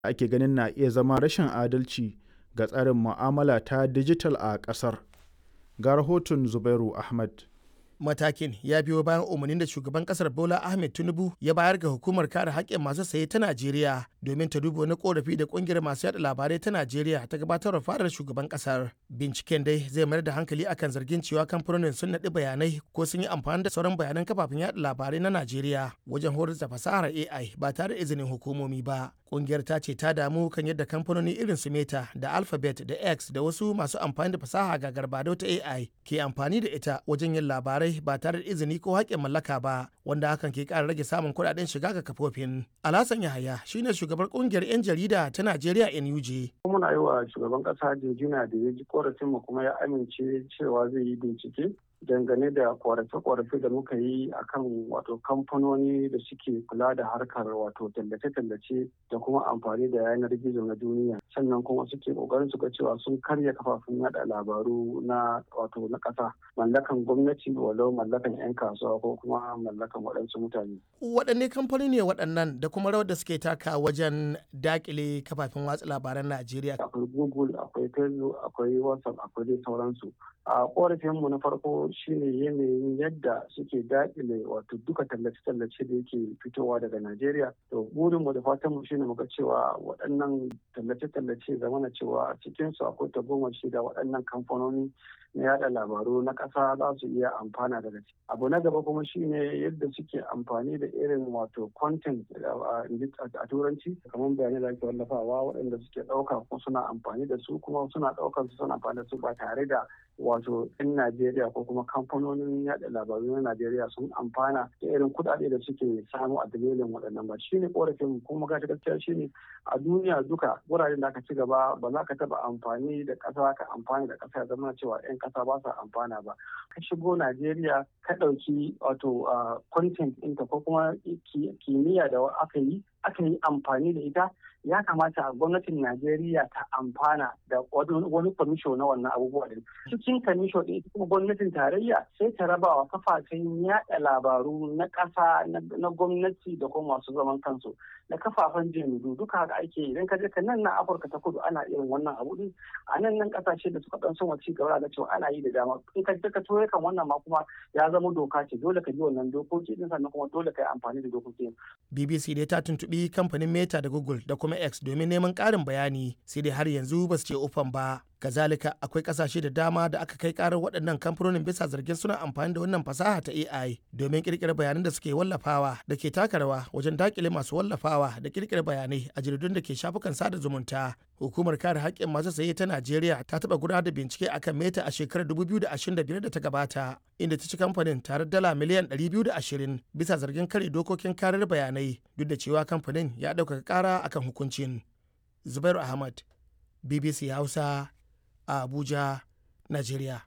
ake ganin na iya zama rashin adalci ga tsarin mu'amala ta dijital a ƙasar. Ga rahoton Zubairu Ahmad. matakin ya biyo bayan umarnin da shugaban kasar bola ahmed tinubu ya bayar ga hukumar kare haƙƙin masu saye ta najeriya domin ta duba wani korafi da ƙungiyar masu yada labarai ta najeriya ta gabatar da fadar shugaban kasar binciken dai zai mayar da hankali akan zargin cewa kamfanonin sun naɗi bayanai ko sun yi amfani da sauran bayanan kafafen yada labarai na najeriya wajen horar da fasahar ai ba tare da izinin hukumomi ba kungiyar ta ce ta damu kan yadda kamfanoni irin su meta da alphabet da x da wasu masu amfani da fasaha ga garbado ta ai ke amfani da ita wajen yin labarai ba tare da izini ko haƙƙin mallaka ba wanda hakan ke ƙara rage samun kuɗaɗen shiga ga kafofin alhassan yahaya shine shugabar kungiyar 'yan jarida ta najeriya nuj muna yi wa shugaban ƙasa jinjina da ya ji korafin mu kuma ya amince cewa zai yi bincike dangane da korafe-korafe da muka yi akan wato kamfanoni da suke kula da harkar wato tallace-tallace da kuma amfani da yanar gizo na duniya sannan kuma suke kokarin su ga cewa sun karya kafafen yada labaru na wato na ƙasa mallakan gwamnati walau mallakan 'yan kasuwa ko kuma mallakan waɗansu mutane. waɗanne kamfanoni ne waɗannan da kuma rawar da suke taka wajen dakile kafafen watsa labaran najeriya akwai google akwai facebook akwai whatsapp akwai dai sauransu a korafinmu na farko shine yanayin yadda suke daƙile wato duka tallace-tallace da yake fitowa daga Najeriya. To burinmu da fatanmu shine muga cewa waɗannan tallace-tallace zamana cewa a cikinsu akwai tagomashi da waɗannan kamfanoni na yada labaru na ƙasa za su iya amfana daga ciki. Abu na gaba kuma shine yadda suke amfani da irin wato content a turanci kamar bayanai da ake wallafawa waɗanda suke ɗauka ko suna amfani da su kuma suna ɗaukar su suna amfani da su ba tare da wato 'yan Najeriya ko kuma kamfanonin yada labaru na Najeriya sun amfana da irin kuɗaɗe da suke samu a dalilin waɗannan ba shine korafin kuma gashi gaskiya shine a duniya duka wuraren da aka ci gaba ba za ka taɓa amfani da ƙasa ka amfani da ƙasa ya zama cewa 'yan ƙasa ba sa amfana ba ka shigo Najeriya ka ɗauki wato content ɗinta ko kuma kimiyya da aka yi aka yi amfani da ita ya kamata gwamnatin Najeriya ta amfana da wani kwamisho na wannan abubuwa din. Cikin kwamisho ɗin kuma gwamnatin tarayya sai ta raba wa kafafen yaɗa labaru na ƙasa na gwamnati da kuma masu zaman kansu da kafafen jami'u duka haka ake idan ka je ka nan na Afirka ta kudu ana irin wannan abu din a nan nan ƙasashe da suka ɗan son ci gaba da cewa ana yi da dama in ka je ka toye kan wannan ma kuma ya zama doka ce dole ka bi wannan dokoki din sannan kuma dole ka yi amfani da dokoki. BBC dai ta tuntuɓi kamfanin Meta da Google da kuma X domin neman ƙarin bayani sai dai har yanzu ba su ce ufan ba. Kazalika akwai ƙasashe da dama da aka kai ƙarar waɗannan kamfanonin bisa zargin suna amfani da wannan fasaha ta AI domin ƙirƙirar bayanan da suke wallafawa da ke taka rawa wajen daƙile masu wallafawa da ƙirƙirar bayanai a jaridun da ke shafukan sada zumunta. Hukumar kare haƙƙin masu saye ta Najeriya ta taɓa gudanar da bincike akan Meta a shekarar 2025 da ta gabata inda ta ci kamfanin tare dala miliyan 220 bisa zargin kare dokokin karar bayanai duk da cewa kamfanin ya ɗaukaka ƙara akan hukuncin. Zubairu Ahmad, BBC Hausa, a Abuja, Najeriya.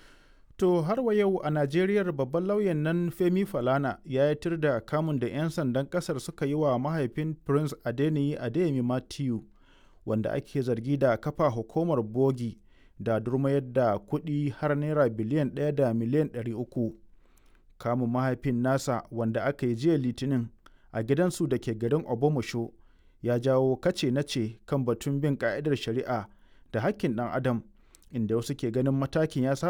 To har wa yau a Najeriyar babban lauyan nan Femi Falana ya yi da kamun da 'yan sandan kasar suka yi wa mahaifin Prince Adeniyi Adeyemi Matthew wanda ake zargi da kafa hukumar bogi da durmayar da kuɗi har naira biliyan ɗaya da miliyan ɗari uku. Kamun mahaifin nasa wanda aka yi jiya litinin a gidansu da ke garin Obomosho ya jawo kace nace kan batun bin ka'idar shari'a da hakkin ɗan adam inda wasu ke ganin matakin ya